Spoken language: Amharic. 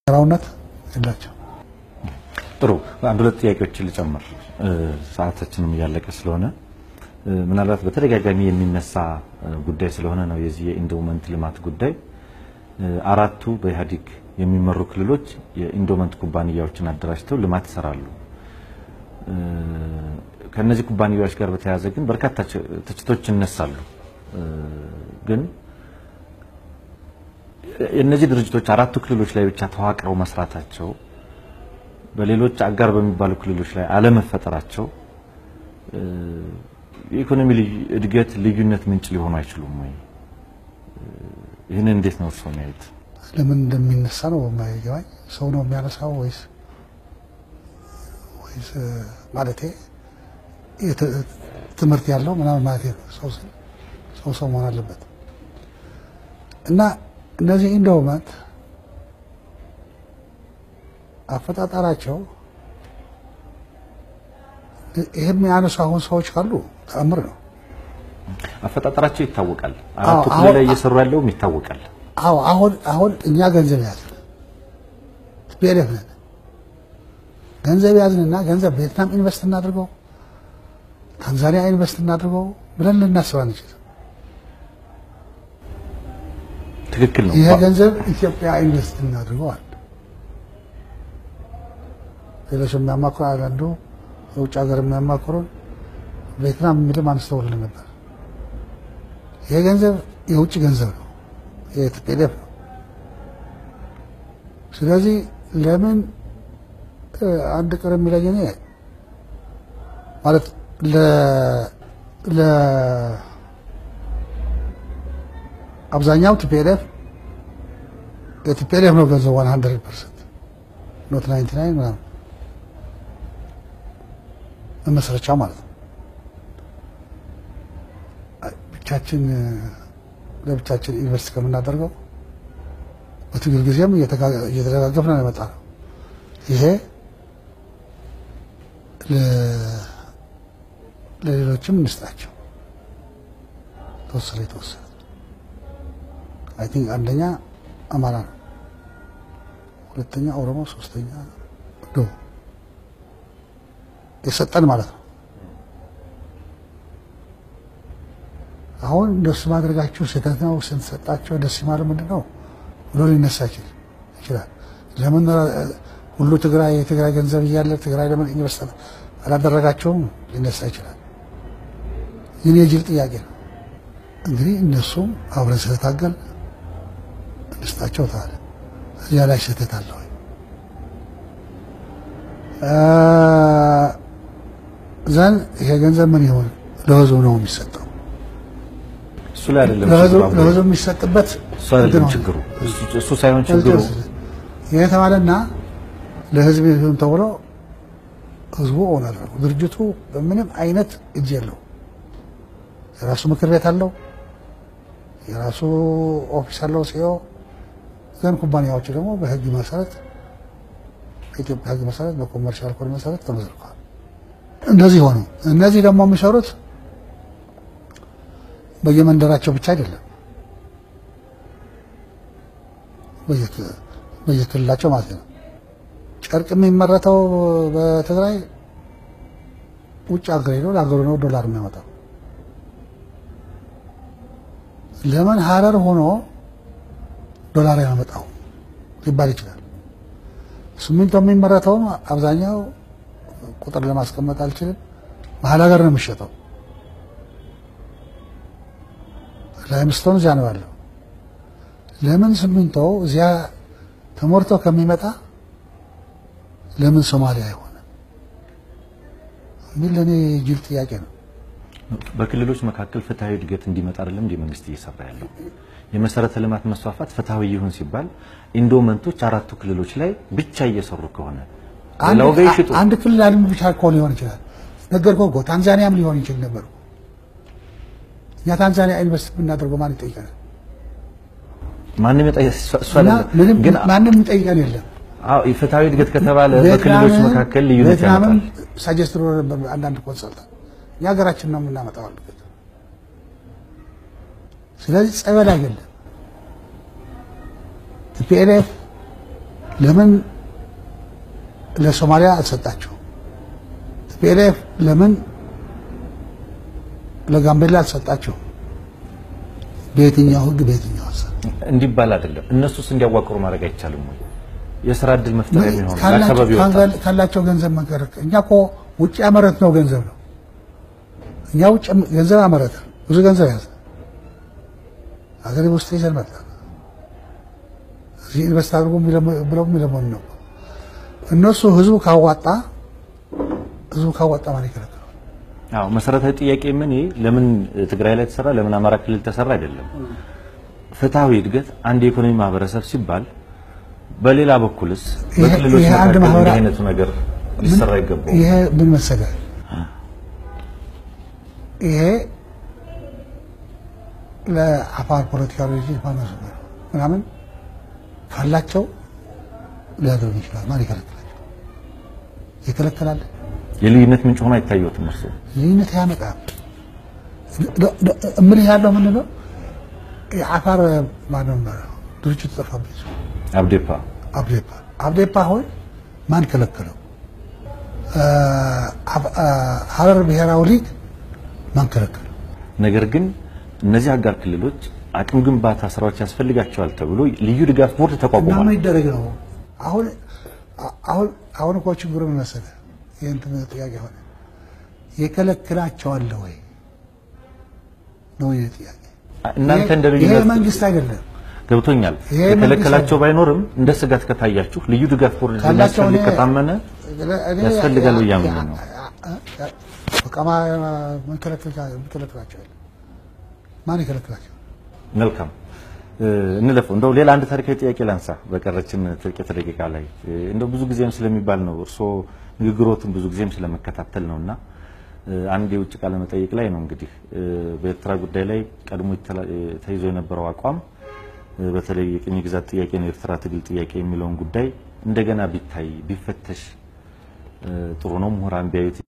ራውነት የላቸው። ጥሩ አንድ ሁለት ጥያቄዎችን ልጨምር፣ ሰዓታችንም እያለቀ ስለሆነ ምናልባት በተደጋጋሚ የሚነሳ ጉዳይ ስለሆነ ነው የዚህ የኢንዶመንት ልማት ጉዳይ። አራቱ በኢህአዴግ የሚመሩ ክልሎች የኢንዶመንት ኩባንያዎችን አደራጅተው ልማት ይሰራሉ። ከነዚህ ኩባንያዎች ጋር በተያያዘ ግን በርካታ ትችቶች ይነሳሉ። ግን የእነዚህ ድርጅቶች አራቱ ክልሎች ላይ ብቻ ተዋቅረው መስራታቸው በሌሎች አጋር በሚባሉ ክልሎች ላይ አለመፈጠራቸው የኢኮኖሚ እድገት ልዩነት ምንጭ ሊሆኑ አይችሉም ወይ? ይህንን እንዴት ነው እርስዎ የሚያዩት? ለምን እንደሚነሳ ነው የማይገባኝ። ሰው ነው የሚያነሳው ወይስ ወይስ ማለቴ ትምህርት ያለው ምናምን ማለት ነው። ሰው ሰው ሰው መሆን አለበት እና እነዚህ ኢንዶመንት አፈጣጠራቸው ይህም ያነሱ አሁን ሰዎች ካሉ ተአምር ነው። አፈጣጠራቸው ይታወቃል። አራቱ ክልል ላይ እየሰሩ ያለውም ይታወቃል። አዎ አሁን አሁን እኛ ገንዘብ ያዝን ፒኤልኤፍ ነን። ገንዘብ ያዝንና ገንዘብ ቬትናም ኢንቨስት እናድርገው፣ ታንዛኒያ ኢንቨስት እናድርገው ብለን ልናስብ አንችልም። ትክክል ነው። ይሄ ገንዘብ ኢትዮጵያ ኢንቨስት እናድርገው አለ። ሌሎች የሚያማክሩ አንዱ የውጭ ሀገር የሚያማክሩን ቬትናም የሚልም አንስተውልን ነበር። ይሄ ገንዘብ የውጭ ገንዘብ ነው፣ የቲፒኤልኤፍ ነው። ስለዚህ ለምን አንድ ቅር የሚለኝ እኔ ማለት ለአብዛኛው ቲፒኤልኤፍ የቲፒኤልኤፍ ነው ገንዘብ ዋን ሀንድረድ ፐርሰንት ኖት ናይንቲ ናይን ምናምን መመስረቻው ማለት ነው። ብቻችን ለብቻችን ኢንቨስት ከምናደርገው በትግል ጊዜም እየተደጋገፍን ነው የመጣ ነው። ይሄ ለሌሎችም እንስጣቸው። ተወሰነ የተወሰነ አይ ቲንክ አንደኛ አማራ ነው፣ ሁለተኛ ኦሮሞ፣ ሶስተኛ ዶ የሰጠን ማለት ነው። አሁን እንደሱ ማድረጋችሁ ስህተት ነው፣ ስንሰጣቸው ደስ ይማል ምንድን ነው ብሎ ሊነሳ ይችላል። ለምን ሁሉ ትግራይ የትግራይ ገንዘብ እያለ ትግራይ ለምን ኢንቨስት አላደረጋቸውም ሊነሳ ይችላል። ይህን የጅል ጥያቄ ነው። እንግዲህ እነሱም አብረን ስለታገል እንስጣቸው ታለ እዚያ ላይ ስህተት አለ ወይ? ዘን ይሄ ገንዘብ ምን ይሆን ለህዝቡ ነው የሚሰጠው። እሱ ላይ አይደለም ለህዝቡ የሚሰጥበት እሱ አይደለም ችግሩ። እሱ ሳይሆን ችግሩ ይሄ የተባለና ለህዝብ ይሁን ተብሎ ህዝቡ ኦን አደረገው። ድርጅቱ በምንም አይነት እጅ የለው። የራሱ ምክር ቤት አለው፣ የራሱ ኦፊስ አለው ሲኦ ግን ኩባንያዎቹ ደግሞ በህግ መሰረት በኢትዮጵያ ህግ መሰረት በኮመርሻል ኮድ መሰረት ተመዝርቀዋል። እንደዚህ ሆኑ። እነዚህ ደግሞ የሚሰሩት በየመንደራቸው ብቻ አይደለም፣ በየክልላቸው ማለት ነው። ጨርቅ የሚመረተው በትግራይ ውጭ ሀገር ሄዶ ለሀገሩ ነው ዶላር የሚያመጣው። ለምን ሀረር ሆኖ ዶላር ያመጣው ሊባል ይችላል። ሲሚንቶ የሚመረተውም አብዛኛው ቁጥር ለማስቀመጥ አልችልም፣ መሀል ሀገር ነው የሚሸጠው። ላይምስቶን እዚያ ነው ያለው። ለምን ሲሚንቶ እዚያ ተሞርቶ ከሚመጣ ለምን ሶማሊያ አይሆንም የሚል ለእኔ ጅል ጥያቄ ነው። በክልሎች መካከል ፍትሐዊ እድገት እንዲመጣ አይደለም እንደ መንግስት እየሰራ ያለው የመሰረተ ልማት መስፋፋት ፍትሐዊ ይሁን ሲባል ኢንዶመንቶች አራቱ ክልሎች ላይ ብቻ እየሰሩ ከሆነ ሌላው ጋር ይሽጡ። አንድ ክልል አንድ ብቻ እኮ ሊሆን ይችላል። ነገርኩህ እኮ ታንዛኒያም ሊሆን ይችል ነበር። እኛ ታንዛኒያ ኢንቨስት ብናደርገው ማን ይጠይቀናል? ማንም የጠ- እሱ አይደለም ምንም ግን ማንም ይጠይቀን የለም። አዎ የፍትሐዊ እድገት ከተባለ በክልሎች መካከል ልዩነት ቬትናምም ያመጣል። ሳጀስት ብሎ ነበር አንዳንድ ኮንሰልታንት እኛ ሀገራችን ነው የምናመጣው አሉት። ስለዚህ ጸበል አይደለም ቲፒኤልኤፍ ለምን ለሶማሊያ አልሰጣቸው? ቲፒኤልኤፍ ለምን ለጋምቤላ አልሰጣቸው? በየትኛው ህግ በየትኛው ሀሳብ እንዲባል አይደለም። እነሱስ እንዲያዋቅሩ ማድረግ አይቻልም ወይ? የስራ እድል መፍጠር የሚሆን ካላቸው- ለአካባቢ ወጣት ካላቸው ገንዘብ መከረክ እኛ እኮ ውጭ ያመረት ነው ገንዘብ ነው። እኛ ውጭ ገንዘብ አመረተ ብዙ ገንዘብ ያዘ ሀገሬ ውስጥ ይዘን መጣ። እዚህ ኢንቨስት አድርጎ የሚለሙ- ብለው የሚለመኑ ነው። እነሱ ህዝቡ ካዋጣ ህዝቡ ካዋጣ ማን ይከለክላል? አዎ መሰረታዊ ጥያቄ ምን ይሄ ለምን ትግራይ ላይ ተሰራ ለምን አማራ ክልል ተሰራ አይደለም። ፍትሐዊ እድገት አንድ የኢኮኖሚ ማህበረሰብ ሲባል በሌላ በኩልስ ይሄ- በክልሎች ይሄ አንድ መካከል ማህበራ- እንዲህ አይነቱ ነገር ሊሰራ ይገባው። ይሄ ምን መሰለህ፣ ይሄ ለአፋር ፖለቲካ ድርጅት ማነሱ ምናምን ካላቸው ሊያደርጉ ይችላል። ማን ይከለክላቸው? ይከለከላል። የልዩነት ምንጭ ሆኖ አይታየውትም እርሱ ልዩነት ያመጣል። እምልህ ያለው ምንድን ነው? የአፋር ማነው ድርጅቱ ጠፋብኝ። አብዴፓ አብዴፓ አብዴፓ አሁን ማን ከለከለው? ሀረር ብሔራዊ ሊግ ማን ከለከለው? ነገር ግን እነዚህ አጋር ክልሎች አቅም ግንባታ ስራዎች ያስፈልጋቸዋል ተብሎ ልዩ ድጋፍ ቦርድ እና ተቋቁሟል። ምን ይደረግ ነው? አሁን አሁን አሁን እኮ ችግሩ ምን መሰለህ? ይህን ጥያቄ ሆነ የከለክላቸዋል ወይ ነው ይህ ጥያቄ። እናንተ እንደ ይሄ ልዩነት መንግስት አይደለም ገብቶኛል። ይሄ የከለከላቸው ባይኖርም እንደ ስጋት ከታያችሁ ልዩ ድጋፍ ቦርድ ካላቸው እንደሚያስፈልግ እኔ- ከታመነ እኔ ያስፈልጋል ብዬ አምናለሁ ነው። በቃ ምን ከለክላቸው? ማን ይከለክላቸው? መልካም እ፣ እንለፈው። እንደው ሌላ አንድ ታሪካዊ ጥያቄ ላንሳ በቀረችን ጥቂት ደቂቃ ላይ እ፣ እንደው ብዙ ጊዜም ስለሚባል ነው እርስዎ ንግግሮትን ብዙ ጊዜም ስለመከታተል ነውና እ፣ አንድ የውጭ ቃለ መጠይቅ ላይ ነው እንግዲህ እ፣ በኤርትራ ጉዳይ ላይ ቀድሞ ይተላ- እ፣ ተይዞ የነበረው አቋም እ፣ በተለይ የቅኝ ግዛት ጥያቄ ነው የኤርትራ ትግል ጥያቄ የሚለውን ጉዳይ እንደገና ቢታይ ቢፈተሽ እ፣ ጥሩ ነው ምሁራን ቢያዩት